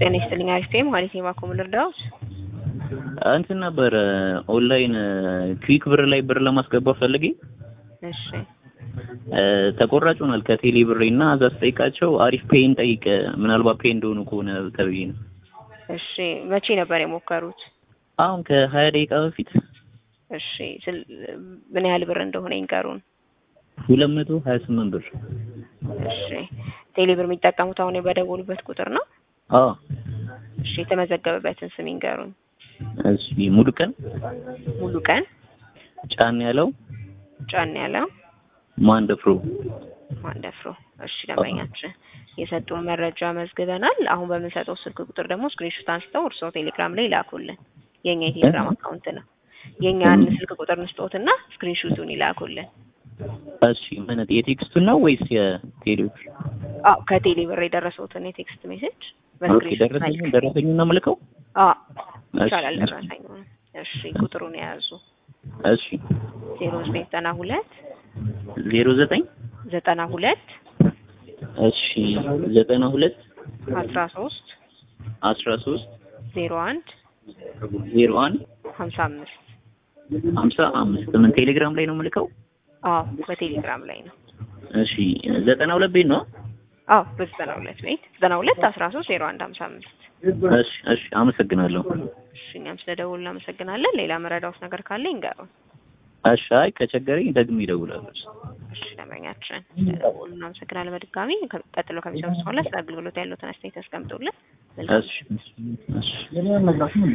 ጤና ይስጥልኝ። አሪፍ ማለት ነው። ባኮ ልርዳዎት? እንትን ነበረ ኦንላይን ክዊክ ብር ላይ ብር ለማስገባት ፈልጌ እሺ ተቆራጭ ሆኗል ከቴሌ ብሬ እና እዛ ስጠይቃቸው አሪፍ ፔይን ጠይቅ ምናልባት ፔይ እንደሆኑ ከሆነ ተብዬ ነው። እሺ መቼ ነበር የሞከሩት? አሁን ከሀያ ደቂቃ በፊት እሺ ስል- ምን ያህል ብር እንደሆነ ይንገሩን። ሁለት መቶ ሀያ ስምንት ብር እሺ ቴሌ ብር የሚጠቀሙት አሁን በደወሉበት ቁጥር ነው? አዎ እሺ የተመዘገበበትን ስም ይንገሩን። እሺ ሙሉ ቀን ሙሉ ቀን ጫን ያለው ጫን ያለው ማንደፍሮ ማንደፍሮ። እሺ ደንበኛችን የሰጡን መረጃ መዝግበናል። አሁን በምንሰጠው ስልክ ቁጥር ደግሞ ስክሪንሾት አንስተው እርስዎ ቴሌግራም ላይ ይላኩልን። የኛ የቴሌግራም አካውንት ነው። የኛን ስልክ ቁጥር ንስጦትና ስክሪንሾቱን ይላኩልን። እሺ ምን የቴክስቱን ነው ወይስ የቴሌዎች? አዎ ከቴሌ ብር የደረሰውትን የቴክስት ሜሴጅ ኦኬ በስክሪንሾት ደረሰኝ ደረሰኝ ነው የምልከው። አዎ እሺ፣ ይቻላል። እሺ። ደረሰኝ እሺ ቁጥሩን የያዙ እሺ ዜሮ ዘጠኝ ዘጠና ሁለት ዜሮ ዘጠኝ ዘጠና ሁለት እሺ ዘጠና ሁለት አስራ ሶስት አስራ ሶስት ዜሮ አንድ ዜሮ አንድ ሀምሳ አምስት ሀምሳ አምስት ምን ቴሌግራም ላይ ነው የምልከው? አዎ በቴሌግራም ላይ ነው። እሺ ዘጠና ሁለት ቤት ነው። አዎ በዘጠና ሁለት ቤት ዘጠና ሁለት አስራ ሶስት ዜሮ አንድ ሀምሳ አምስት እሺ እሺ አመሰግናለሁ። እሺ እኛም ስለደውል እናመሰግናለን። ሌላ መረዳውት ነገር ካለ ይንገሩን። እሺ አይ ከቸገረኝ ደግሜ እደውላለሁ። እሺ ደንበኛችን ስለደውሉ እናመሰግናለን። በድጋሚ ከ- ቀጥሎ ከሚሰሩት በኋላ ስለ አገልግሎት ያሉትን አስተያየት ያስቀምጡልን። መልካም እሺ እሺ